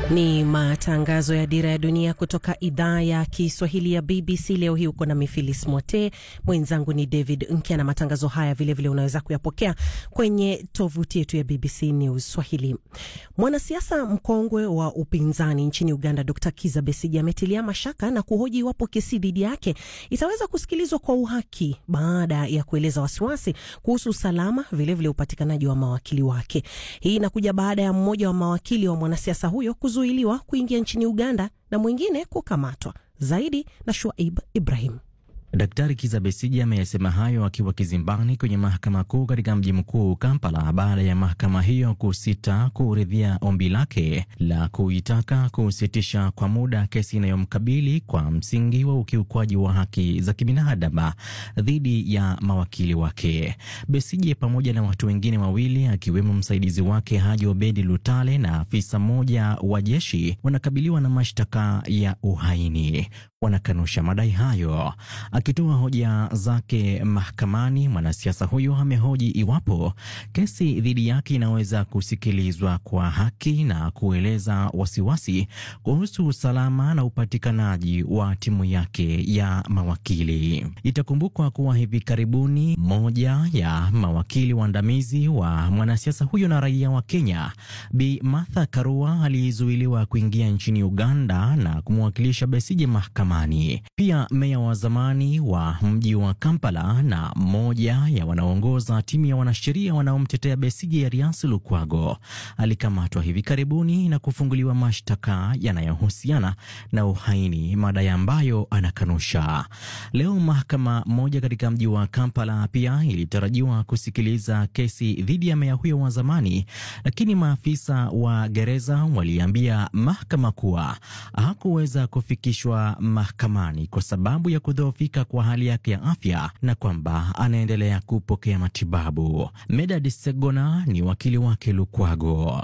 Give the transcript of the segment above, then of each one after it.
Ni matangazo ya Dira ya Dunia kutoka idhaa ya Kiswahili ya BBC. Leo hii uko na Mifilis Mwote, mwenzangu ni David Nkya, na matangazo haya vilevile vile unaweza kuyapokea kwenye tovuti yetu ya BBC News Swahili. Mwanasiasa mkongwe wa upinzani nchini Uganda, Dr Kiza Besigi ametilia mashaka na kuhoji iwapo kesi dhidi yake itaweza kusikilizwa kwa uhaki baada ya kueleza wasiwasi kuhusu usalama, vilevile upatikanaji wa mawakili wake. Hii inakuja baada ya mmoja wa mawakili wa mwanasiasa huyo kuzuiliwa kuingia nchini Uganda na mwingine kukamatwa. Zaidi na Shuaib Ibrahim. Daktari Kiza Besije ameyasema hayo akiwa kizimbani kwenye mahakama kuu katika mji mkuu Kampala, baada ya mahakama hiyo kusita kuridhia ombi lake la kuitaka kusitisha kwa muda kesi inayomkabili kwa msingi wa ukiukwaji wa haki za kibinadamu dhidi ya mawakili wake. Besije pamoja na watu wengine wawili akiwemo msaidizi wake Haji Obedi Lutale na afisa mmoja wa jeshi wanakabiliwa na mashtaka ya uhaini. Wanakanusha madai hayo. Akitoa hoja zake mahakamani, mwanasiasa huyo amehoji iwapo kesi dhidi yake inaweza kusikilizwa kwa haki na kueleza wasiwasi kuhusu usalama na upatikanaji wa timu yake ya mawakili. Itakumbukwa kuwa hivi karibuni moja ya mawakili waandamizi wa mwanasiasa huyo na raia wa Kenya, Bi Martha Karua alizuiliwa kuingia nchini Uganda na kumwakilisha Besije mahakamani. Pia meya wa zamani wa mji wa Kampala na mmoja ya wanaoongoza timu ya wanasheria wanaomtetea Besigye Erias Lukwago alikamatwa hivi karibuni na kufunguliwa mashtaka yanayohusiana na uhaini, madai ambayo anakanusha. Leo mahakama moja katika mji wa Kampala pia ilitarajiwa kusikiliza kesi dhidi ya meya huyo wa zamani, lakini maafisa wa gereza waliambia mahakama kuwa hakuweza kufikishwa mahakamani kwa sababu ya kudhoofika kwa hali yake ya afya na kwamba anaendelea kupokea matibabu. Medad Segona ni wakili wake Lukwago.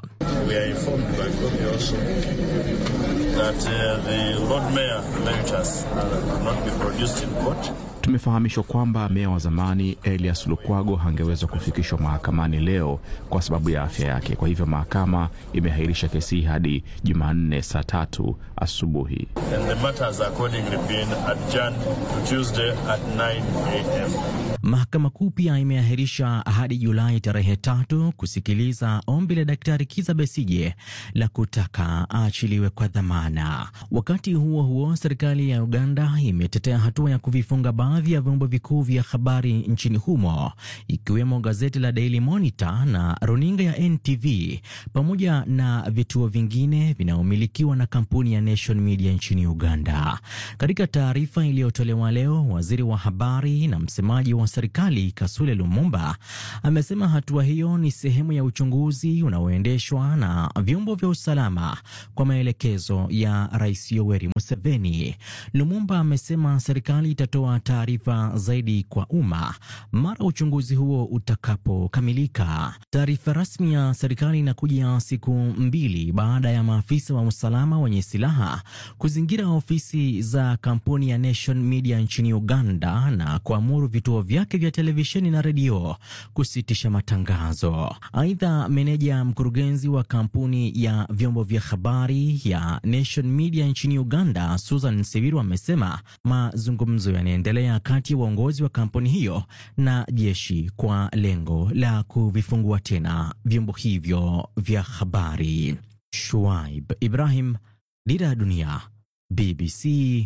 Tumefahamishwa kwamba meya wa zamani Elias Lukwago hangeweza kufikishwa mahakamani leo kwa sababu ya afya yake. Kwa hivyo mahakama imeahirisha kesi hii hadi Jumanne saa tatu asubuhi. Mahakama Kuu pia imeahirisha hadi Julai tarehe tatu kusikiliza ombi la Daktari Kiza Besije la kutaka aachiliwe kwa dhamana. Wakati huo huo, serikali ya Uganda imetetea hatua ya kuvifunga baadhi ya vyombo vikuu vya habari nchini humo ikiwemo gazeti la Daily Monitor na runinga ya NTV pamoja na vituo vingine vinavyomilikiwa na kampuni ya Nation Media nchini Uganda. Katika taarifa iliyotolewa leo, waziri wa habari na msemaji wa serikali Kasule Lumumba amesema hatua hiyo ni sehemu ya uchunguzi unaoendeshwa na vyombo vya usalama kwa maelekezo ya Rais Yoweri Museveni. Lumumba amesema serikali itatoa taarifa zaidi kwa umma mara uchunguzi huo utakapokamilika. Taarifa rasmi ya serikali inakuja siku mbili baada ya maafisa wa usalama wenye silaha kuzingira ofisi za kampuni ya Nation Media nchini Uganda na kuamuru vituo vyake vya televisheni na redio kusitisha matangazo. Aidha, meneja mkurugenzi wa kampuni ya vyombo vya habari ya Nation Media nchini Uganda, Susan Sibiru, amesema mazungumzo yanaendelea kati ya uongozi wa kampuni hiyo na jeshi kwa lengo la kuvifungua tena vyombo hivyo vya habari. Shuaib Ibrahim, Dira ya Dunia, BBC,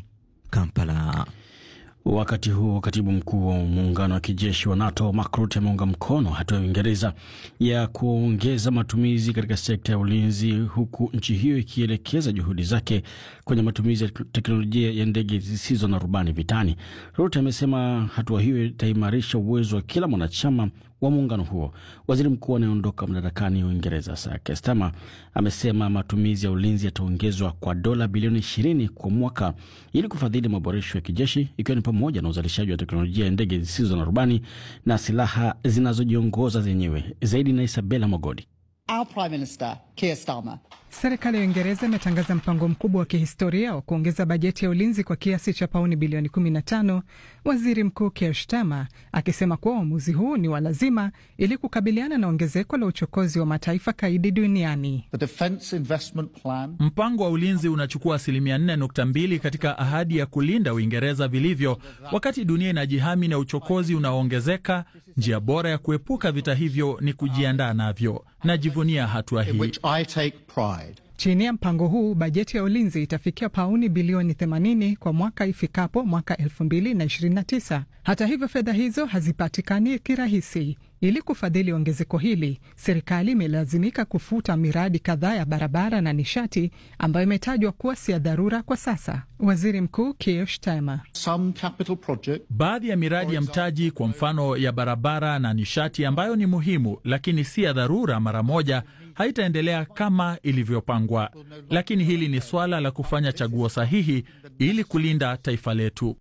Kampala. Wakati huo katibu mkuu wa muungano wa kijeshi wa NATO Mark Rutte ameunga mkono hatua ya Uingereza ya kuongeza matumizi katika sekta ya ulinzi, huku nchi hiyo ikielekeza juhudi zake kwenye matumizi ya teknolojia ya ndege zisizo na rubani vitani. Rutte amesema hatua hiyo itaimarisha uwezo wa kila mwanachama wa muungano huo. Waziri mkuu anayeondoka madarakani Uingereza Sir Keir Starmer amesema matumizi ya ulinzi yataongezwa kwa dola bilioni ishirini kwa mwaka ili kufadhili maboresho ya kijeshi ikiwa ni pamoja na uzalishaji wa teknolojia ya ndege zisizo na rubani na silaha zinazojiongoza zenyewe. Zaidi na Isabela Mogodi. Our Prime Minister Keir Starmer Serikali ya Uingereza imetangaza mpango mkubwa wa kihistoria wa kuongeza bajeti ya ulinzi kwa kiasi cha pauni bilioni 15, waziri mkuu Keir Starmer akisema kuwa uamuzi huu ni wa lazima ili kukabiliana na ongezeko la uchokozi wa mataifa kaidi duniani. Mpango wa ulinzi unachukua asilimia 4.2 katika ahadi ya kulinda Uingereza vilivyo, wakati dunia inajihami na uchokozi unaoongezeka. Njia bora ya kuepuka vita hivyo ni kujiandaa navyo. Najivunia hatua hii. Chini ya mpango huu bajeti ya ulinzi itafikia pauni bilioni 80 kwa mwaka ifikapo mwaka 2029. Hata hivyo, fedha hizo hazipatikani kirahisi. Ili kufadhili ongezeko hili, serikali imelazimika kufuta miradi kadhaa ya barabara na nishati ambayo imetajwa kuwa si ya dharura kwa sasa. Waziri Mkuu Keir Starmer: baadhi ya miradi ya mtaji, kwa mfano ya barabara na nishati, ambayo ni muhimu lakini si ya dharura mara moja, haitaendelea kama ilivyopangwa. Lakini hili ni swala la kufanya chaguo sahihi ili kulinda taifa letu.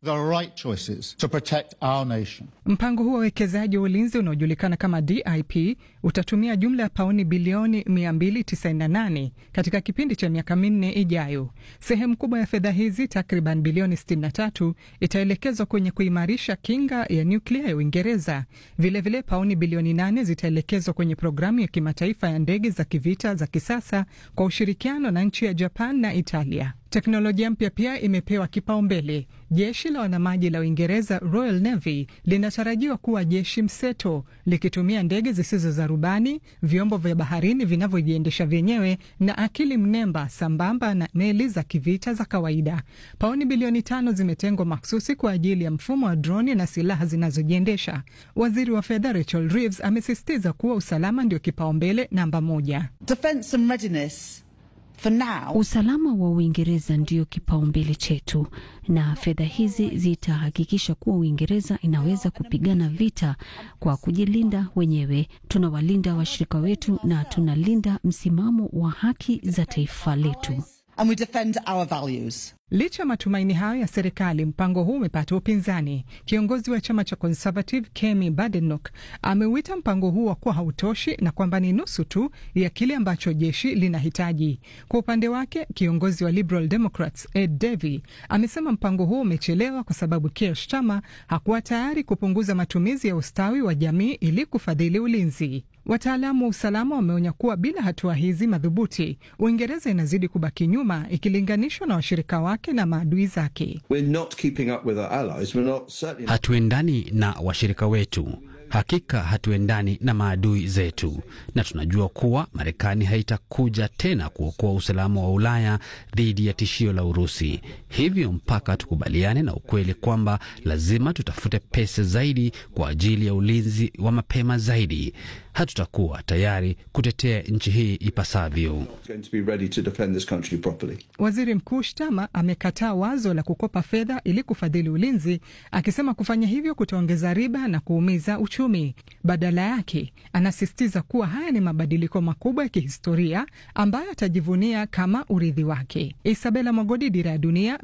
Mpango huo wa uwekezaji wa ulinzi unaojulikana kama DIP utatumia jumla ya pauni bilioni 298 katika kipindi cha miaka minne ijayo. Sehemu kubwa ya fedha hizi, takriban bilioni 63, itaelekezwa kwenye kuimarisha kinga ya nyuklia ya Uingereza. Vilevile, pauni bilioni 8 zitaelekezwa kwenye programu ya kimataifa ya ndege za kivita za kisasa kwa ushirikiano na nchi ya Japan na Italia. Teknolojia mpya pia imepewa kipaumbele. Jeshi la wanamaji la Uingereza, Royal Navy, linatarajiwa kuwa jeshi mseto likitumia ndege zisizo za rubani, vyombo vya baharini vinavyojiendesha vyenyewe na akili mnemba, sambamba na meli za kivita za kawaida. Pauni bilioni tano zimetengwa maksusi kwa ajili ya mfumo wa droni na silaha zinazojiendesha. Waziri wa fedha Rachel Reeves amesisitiza kuwa usalama ndio kipaumbele namba moja. Defense and readiness. For now, usalama wa Uingereza ndio kipaumbele chetu, na fedha hizi zitahakikisha kuwa Uingereza inaweza kupigana vita kwa kujilinda wenyewe. Tunawalinda washirika wetu na tunalinda msimamo wa haki za taifa letu. And we defend our values. Licha ya matumaini hayo ya serikali, mpango huu umepata upinzani. Kiongozi wa chama cha Conservative Kemi Badenoch ameuita mpango huu wa kuwa hautoshi na kwamba ni nusu tu ya kile ambacho jeshi linahitaji. Kwa upande wake, kiongozi wa Liberal Democrats Ed Davey amesema mpango huu umechelewa kwa sababu Keir Starmer hakuwa tayari kupunguza matumizi ya ustawi wa jamii ili kufadhili ulinzi. Wataalamu wa usalama wameonya kuwa bila hatua hizi madhubuti, Uingereza inazidi kubaki nyuma ikilinganishwa na washirika wake na maadui zake. Hatuendani na washirika wetu, hakika hatuendani na maadui zetu, na tunajua kuwa Marekani haitakuja tena kuokoa usalama wa Ulaya dhidi ya tishio la Urusi. Hivyo mpaka tukubaliane na ukweli kwamba lazima tutafute pesa zaidi kwa ajili ya ulinzi wa mapema zaidi, hatutakuwa tayari kutetea nchi hii ipasavyo. Waziri Mkuu Shtama amekataa wazo la kukopa fedha ili kufadhili ulinzi, akisema kufanya hivyo kutaongeza riba na kuumiza uchumi. Badala yake, anasisitiza kuwa haya ni mabadiliko makubwa ya kihistoria ambayo atajivunia kama urithi wake. Isabela Mwagodi, Dira ya Dunia,